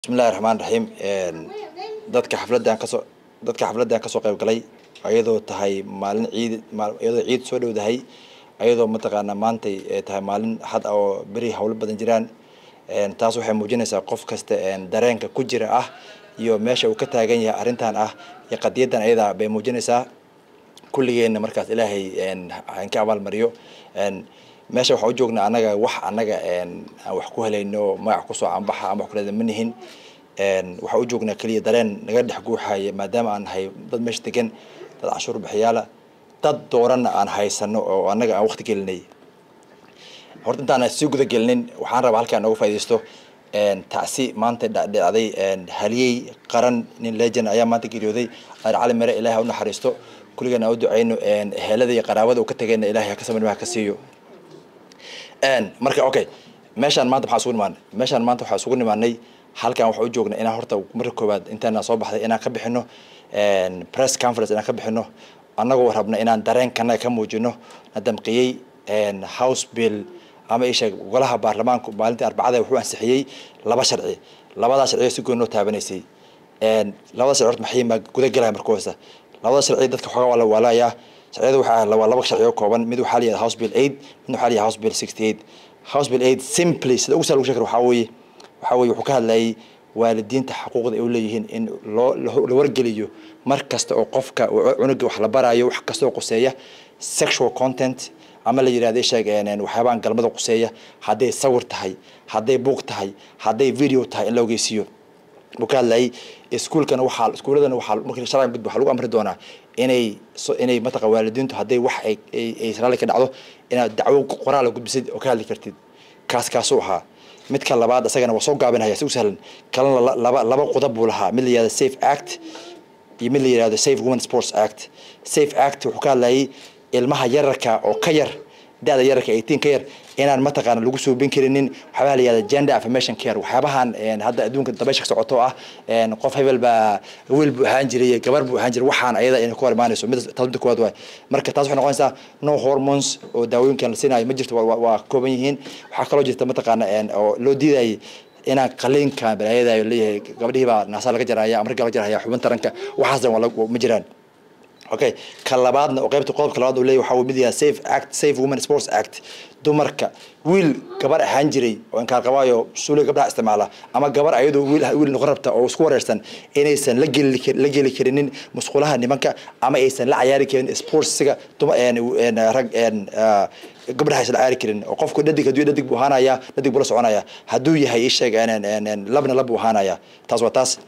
bismillahi raxmaan raxiim dadka xafladdan kasoo dadka xafladdan kasoo qayb galay ayadoo tahay maalin ciid iyadoo ciid soo dhowdahay ayadoo mataqaanaa maantay tahay maalin xad ah oo beri hawlo badan jiraan taas waxay muujinaysaa qof kasta dareenka ku jira ah iyo meesha uu ka taagan yahay arrintan ah iyo qadiyaddan ayada bay muujinaysaa kulligeenna markaas ilaahay aan ka abaalmariyo meesha waxaan u joognaa annaga wax annaga aan wax ku helayno magac kusoo canbaxa ama wax kuleda ma nihin waxaan u joognaa keliya dareen naga dhex guuxaya maadaama aan nahay dad meesha degan dad canshuur bixiyaala dad dooranna aan haysano oo annaga aan waqti gelinay horta intaan sii guda gelinin waxaan rabaa halkaan nooga faaidaysto tacsi maanta dhacday haliyey qaran nin legend ayaa maanta geeriyooday ar cali mere ilahi ha u naxariisto kulligan aan u duceyno ehelada iyo qaraabada uu ka tagayna ilahay ha ka samarnimaha ka siiyo marka okay meeshaan maanta maxaa isugu nimaanay meeshaan maanta waxaa isugu nimaanay halkan waxaa u joognay inaan horta marka koowaad intaana soo baxday inaan ka bixino press conference inaan ka bixino annagoo rabna inaan dareenkanaga ka muujino na damqiyey house bill ama isha golaha baarlamaanku maalintii arbacada wuxuu ansixiyey laba sharci labadaa sharciyo si goon loo taabanaysay labada sharci horta maxay guda galaya marka hoosta labada sharci dadka xoogaa waa la waalayaa sharciyada waxaa waa laba sharci oo kooban mid waxaa layahay house bill eight mid waxaa layahay house bill sixty eight house bill eight simply sida ugu sal lagu sheekar waxaa weeye waxaa weeye wuxuu ka hadlayay waalidiinta xuquuqda ay u leeyihiin in loo la wargeliyo mar kasta oo qofka cunuga wax la baraayo wax kasta oo quseeya sexual content ama la yidhahdo isheeg waxyaabaan galmada quseeya hadday sawir tahay hadday buuq tahay hadday video tahay in la ogeysiiyo buu ka hadlayay iskuulkana waxaa iskuuladana waxaa markii sharciga gudbo waxaa lagu amri doonaa inay inay mataqa waalidiintu hadday wax ay ay raalli ka dhacdo inaad dacwo qoraal gudbisid oo ka hadli kartid kaas kaasuu ahaa midka labaad isagana waa soo gaabinaya si u sahlan kalena laba laba qodob buu lahaa mid la yihahdo safe act iyo mid la yihahdo safe women sports act safe act wuxuu ka hadlayay ilmaha yararka oo ka yar da-da yararka eighteen ka yar inaan mataqaana lagu suubin karinin waxyaabaha la yihahda gender affirmation care waxyaabahan hadda adduunka dabaysha ka socoto ah qof hebel baa wiil buu ahaan jiray gabar buu ahaan jiray waxaan ayada inay ku hor imaanayso mid taas midda koowaad waay marka taas waxay noqonaysaa no hormones oo daawooyinkan la siinayo ma jirto waa kooban yihiin waxaa kaloo jirta mataqaana oo loo diidayay inaan qaliinkan balaayadayo leeyahay gabadhihii baa naasaa laga jaraya ama ragga laga jaraya xubin taranka waxaas dan ma jiraan okay ka labaadna oo qaybta qodobka labaad uu leeyahy waxaa mid yahay safe act safe women sports act dumarka wiil gabar ahaan jiray oo inkaan qabaayo suuliga gabdhaha isticmaala ama gabar ayadoo wiil wiil noqon rabta oo isku wareersan inaysan la geli la geli karinin musqulaha nimanka ama aysan la cayaari karin sportsiga duma rag gabdhaha aysan la cayaari karin oo qofku dhadig hadduu dhadig buu ahaanaya dhadig buu la soconaya hadduu yahay isheeg labna lab buu ahaanaya taas waa taas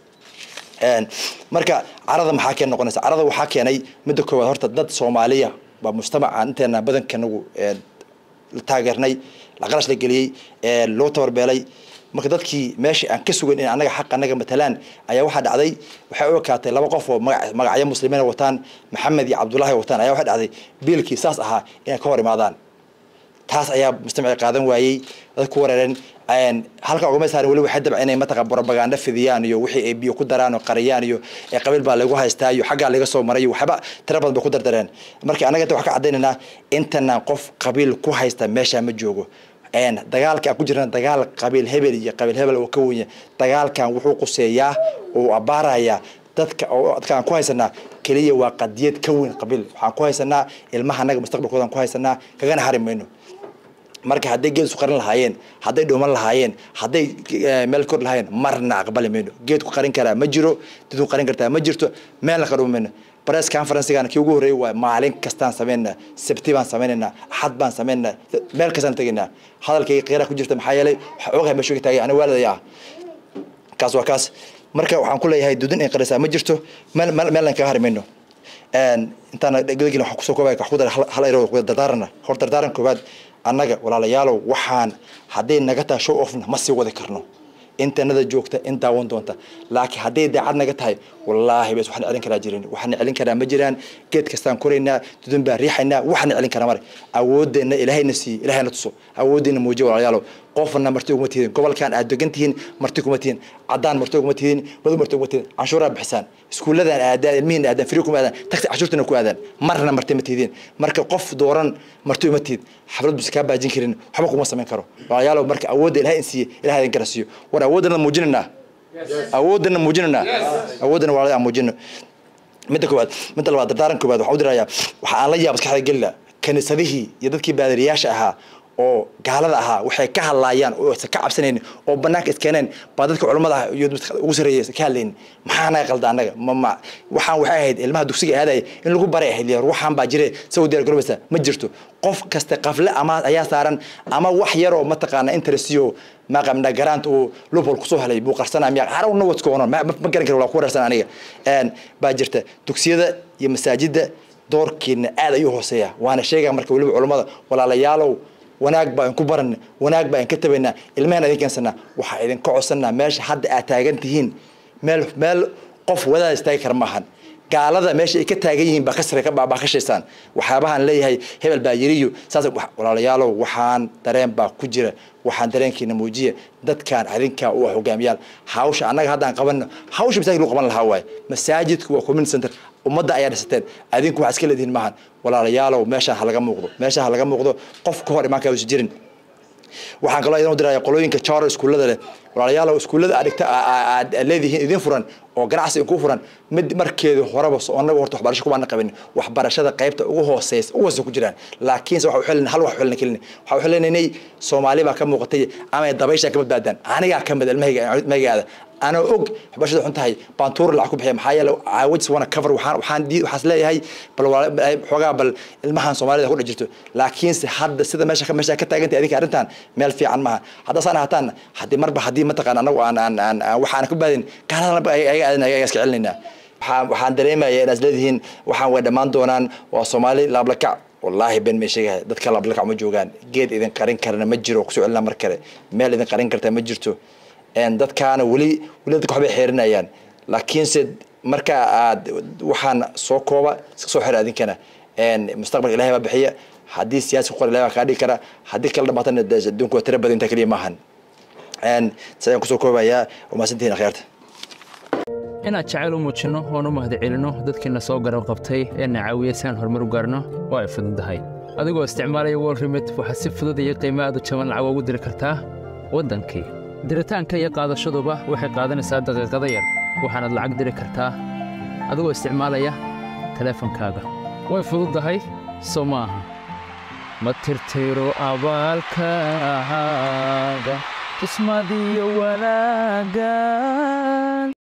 marka carada maxaa keen noqonaysa carada waxaa keenay midda koowaad horta dad soomaaliya baa mujtamaca inteena badankanagu la taageernay laqarash la geliyey loo tabarbeelay marka dadkii meeshii aan ka sugan in annaga xaq annaga matalaan ayaa waxaa dhacday waxay u ekaatay laba qof oo magacyo muslimiina wataan maxamed iyo cabdullaahi wataan ayaa waxaa dhacday biilkii saas ahaa inay ka hor imaadaan taas ayaa mujtamaci qaadan waayey dad ku wareereen halka ugama saarin weli waxay dabca inay mataqa propaganda fidiyaan iyo wixii ay biyo ku daraan oo qariyaan iyo qabiil baa lagu haystaa iyo xaggaa laga soo maray waxba tira badan bay ku dardareen marka annaga inta wax ka caddaynaynaa intanaan qof qabiil ku haysta meeshaa ma joogo dagaalka aan ku jirna dagaal qabiil hebel iyo qabiil hebel oo ka wenya dagaalkan wuxuu quseeyaa oo abaarayaa dadka dadka aan ku haysanaa keliya waa qadiyad ka weyn qabiil waxaan ku haysanaa ilmaha annaga mustaqbalkoodan ku haysanaa kagana hari mayno marka hadday geed isu qarin lahaayeen hadday dhuuman lahaayeen hadday meel kor lahaayeen marna aqbali mayno geedku qarin karaa ma jiro didku qarin kartaa ma jirto meelna ka dhuuma mayno press conferencegan kii ugu horreeyay waa maalin kastaan samaynaa sabti baan sameynaynaa axad baan sameynaynaa meel kastaan tegaynaa hadalkayga qiira ku jirta maxaa yeelay waxaa ogahay meeshu ka taagay aniga waalidaya ah kaas waa kaas marka waxaan ku leeyahay dudin in qarisaa ma jirto meel meelna kaga hari mayno intaan gudagin waxaan kusoo koobaya wax ku dara hal ero dardaarana hor dardaaran koowaad annaga walaalayaalow waxaan hadday naga tahay show offna ma sii wadi karno intanada joogta in daawan doonta laakiin hadday daacad naga tahay wallaahi bas waxna celin karaa jirin waxna celin karaa ma jiraan geed kastaan koraynaa dudun baan riixaynaa waxna celin karaa mare awoodeenna ilaahayna siiye ilaahayna tuso awoodeenna muujiya walaalayaalow qofna marti uguma tihiin gobolkan aad degan tihiin marti kuma tihiin caddaan marti uguma tihiin madu marti uguma tihiin canshuuraa bixisaan iskuulladan aadaan ilmihiina aadaan firi kuma aadaan tagsi canshuurtana ku aadaan marna marti ma tihiin marka qof dooran marti uma tihid xaflad bus kaa baajin karin waxba kuma samayn karo walaalayaalow marka awoodda ilahay in siiye ilahay idin garasiiyo war awoodana muujinaynaa awoodana muujinana awoodana waa aan muujino midda koowaad midda labaad dardaaran koowaad waxaan u dirayaa waxa aan la yaab maskaxda gelina kaniisadihii iyo dadkii baadariyaasha ahaa oo gaalada ahaa waxay ka hadlaayaan oo aysan ka cabsanayn oo banaanka iskeeneen baa dadka culammada ah iyo dadka ugu sarreeya ka hadlayn maxaa naga qalda annaga ma ma waxaan waxay ahayd ilmaha dugsiga aadaya in lagu baray ahayd liya waxaan baa jire saw diyaar garoobaysa ma jirto qof kasta qafle ama ayaa saaran ama wax yaroo mataqaana interestiyo maqamna garaant uu lubhol kusoo helay buu qarsanaa miya I don't know what's going on ma ma garan karo waa ku wareersan aniga een baa jirta dugsiyada iyo masaajida doorkeena aad ayuu hooseeya waana sheegaya marka weliba culammada walaalayaalow wanaag baa idinku baran wanaag baa idinka tabaynaa ilmaheen idin keensanaa waxaa idinka codsanaa meesha hadda aad taagan tihiin meel meel qof wadaad istaagi kara maahan gaalada meesha ay ka taagan yihiin baa ka sare baa ka shaysaan waxyaabahaan leeyahay hebel baa yiriyo saas walaalayaalow waxaan dareen baa ku jira waxaan dareenkiina muujiya dadkaan adinkaa u ah hogaamiyaal hawsha annaga haddaan qabanno hawsha masaajid lagu qaban lahaa waaye masaajidku waa community center ummadda ayaa dhisateen adinku waxaa iska leedihiin maahan walaalayaalow meeshaan ha laga muuqdo meeshaan ha laga muuqdo qof ka hor imaankaa uusan jirin waxaan kaloo idan u diraya qolooyinka jaro iskuullada leh walaalayaalow iskuullada aad dhigta aad leedihiin idin furan oo ganacsi idinku furan mid markeedu horeba annaga horta waxbarasho kumaana qabin waxbarashada qaybta ugu hooseysa ugu hooseysa ku jiraan laakiinse waxa uxilin hal wax uxilin kelin waxa uxilinay soomaali baa ka muuqatay ama dabaysha ka badbaadaan anigaa ka mid ilmahayga ilmahaygaada أنا أوج بس ده حنتهي بانتور اللي عقب هي محايا لو عاوز وانا كفر وحان وحان دي وحاسلا هي بل حوجا بل المهن سومالي ده كله جرتو لكن حد سيدا ماشي ماشي كتا أنت هذيك أرنتان مال في عن ما هذا صار هتان حد مربى حد ما تقان أنا وأنا أنا أنا وحان كبدين كان أنا بقى أي أنا أي أسكع لنا waxaan dareemaya inaad leedihiin waxaan way dhammaan doonaan waa soomaali laablakac wallaahi ben may sheegahay dadka laablakac ma joogaan geed idin qarin karana ma jiro kusoo celina mar kale meel idin qarin karta ma jirto dadkaana weli weli dadka waxbay xeerinayaan laakiinse marka aad waxaan soo kooba iska soo xira adinkana mustaqbalka ilahay baa bixiya haddii siyaasi ku qor ilahay baa kaa dhigi kara haddii kala dhamaatana adduunku waa tira badan intaa keliya maahan sidaan kusoo koobayaa waa mahadsantihiin akhyaarta inaad jacayl u muujinno oon u mahadcelinno dadkiina soo garab qabtay ee na caawiya si aan horumar u gaarno waa ay fududahay adigoo isticmaalaya wol remit waxaad si fudud iyo qiimo aad u jaban lacag ugu diri kartaa waddankii diritaanka iyo qaadashaduba waxay qaadanaysaa daqiiqada yar waxaanaad lacag diri kartaa adigoo isticmaalaya teleefankaaga way fududahay soo ma aha ma tirtiro abaalkaaga tusmadiyo wanaagga